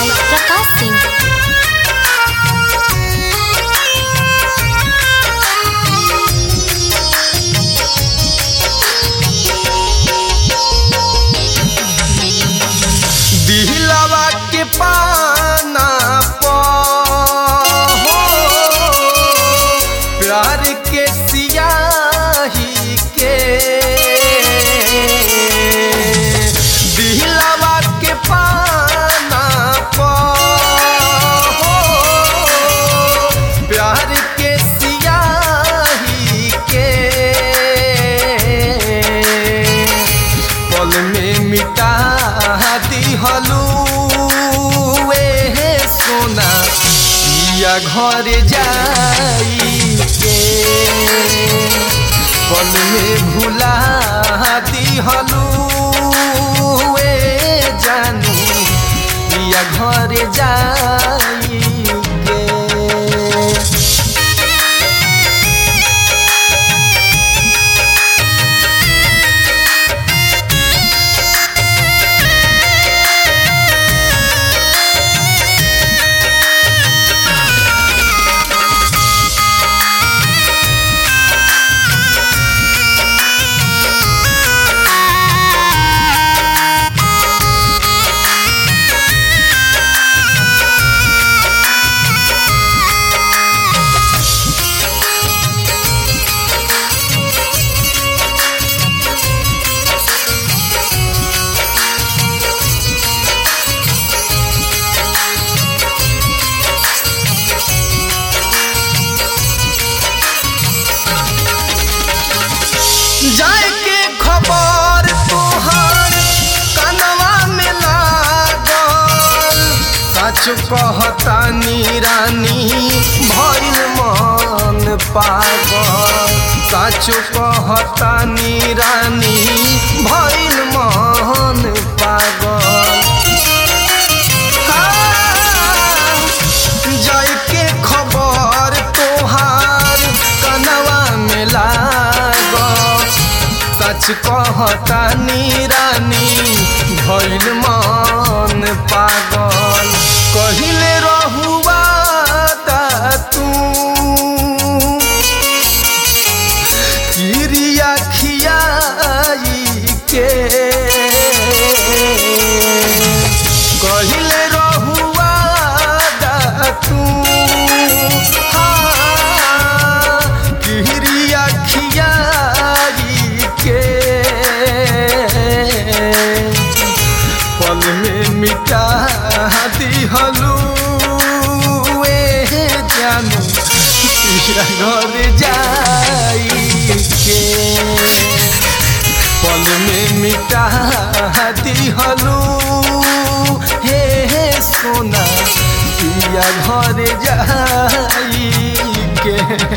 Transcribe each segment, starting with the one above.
by Prakash Singh. दिलवा के पाना पो प्यार के सियाही के दिलवा के पाना पो प्यार के सियाही के पल में मिटा दिहलू ए सोना या घर जाई के पल में भुला दिहलू ए जानू या घर जाई के जाए के खबर तोहर कनवा में लागल सच कहतानी रानी भइल मन पागल सच कहतानी रानी भइल मन पागल जाए के खबर तोहार कनवा में लागल सच कहतानी रानी भइल मन पागल कहिले रहुआ तू किरिया खियाई के कहिले रहुआ तू हाँ, किरिया खियाई के पल में मिटा दिहलू ए जानू तेरा घर जाई के पल में मिटा दिहलू हे हे सोना पिया घर जाई के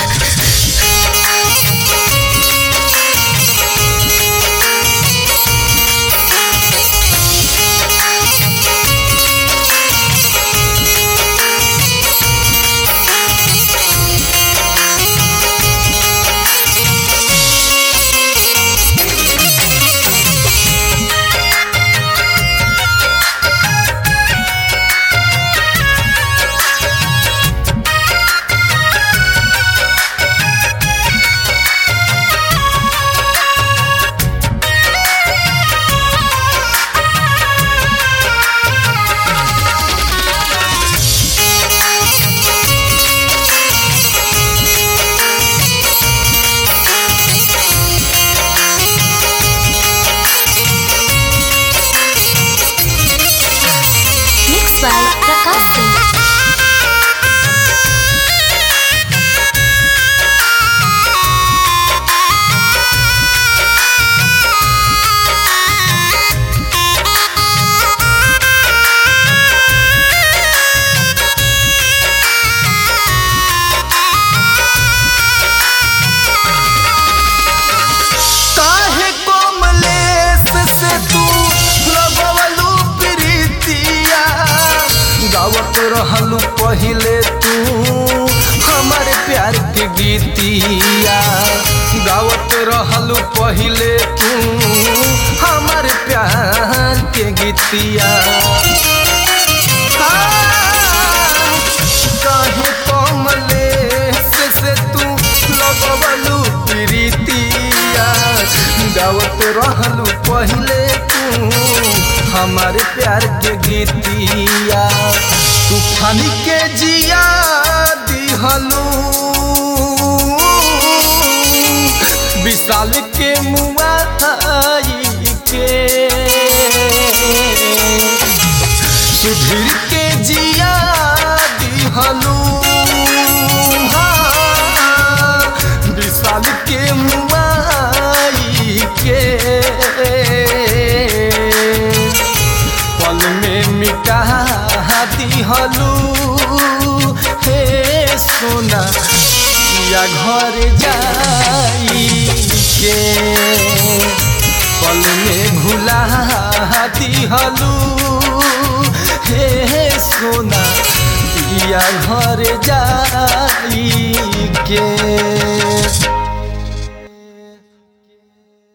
Mixed by Prakash Singh. काहे कोमलेस से तू लगवलू प्रीतिया गावत रहलू पहिले तू हमारे प्यार के गीतिया गावत रहलू पहिले तू हमारे प्यार के गीतिया रानी के जिया दिहलू विशाल के मुआई के सुधीर के जिया दिहलू हाँ, विशाल के मुआई के पल में मिटा दिहलू हे सोना या घर जाई के पल में भुला दिहलू हे सोना या घर जाई के